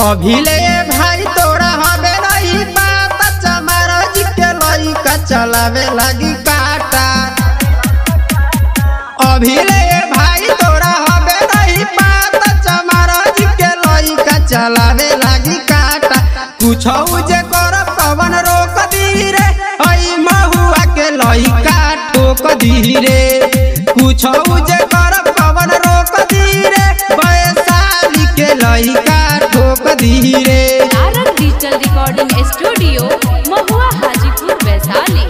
अभिले भाई तोरा हबे नहीं बात चमारज के लइका चलावे लगी काटा अभिले भाई तोरा हबे नहीं बात चमारज के लइका चलावे लगी काटा कुछ जे कर पवन रोक दी रे हई महुआ के लइका ठोक दी रे कुछ जे कर पवन रोक दी रे वैशाली के लइका ठोक दी रे तारक डिजिटल रिकॉर्डिंग स्टूडियो महुआ हाजीपुर वैशाली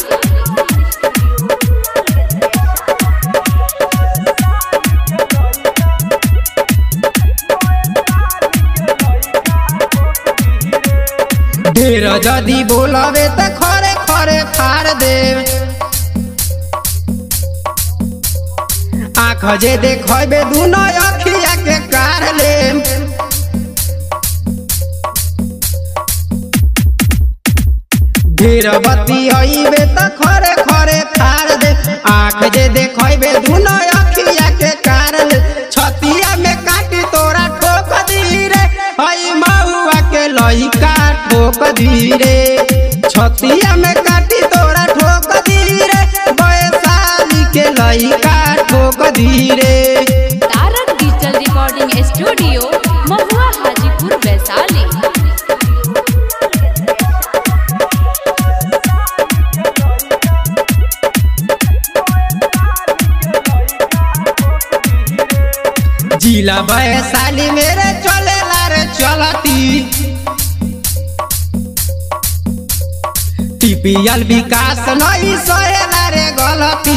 ढेर जदी बोलबे त खरे खरे फाड़ दे आँख जे देखबे दुनो अखिया के कार ले ढेर बत्ती अइबे त खरे खरे फाड़ दे आँख जे देखबे दुनो अखिया के कार ले छतिया में काटी तोरा ठोक दी रे हई महुआ के लइका ठोक दी रे छतिया में काटी तोरा ठोक दी रे वैशाली के लइका ठोक दी रे तारक डिजिटल रिकॉर्डिंग स्टूडियो महुआ हाजीपुर वैशाली जिला वैशाली मेरे चलेला रे चलती टीपीएल विकास नहीं सहेला रे गलती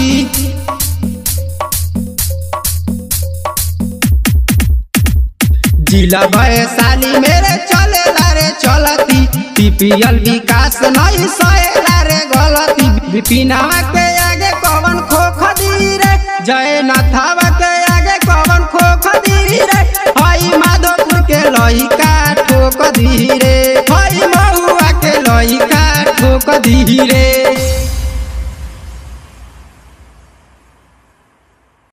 जिला वैशाली मेरे चलेला रे चलती टीपीएल विकास नहीं सहेला रे गलती विपिनवा के आगे कवन खोख दी रे जय नाथावा के आगे कवन खोख दी रे हई माधोपुर के लइका ठोक दी रे हई महुआ के लइका ठोक दी रे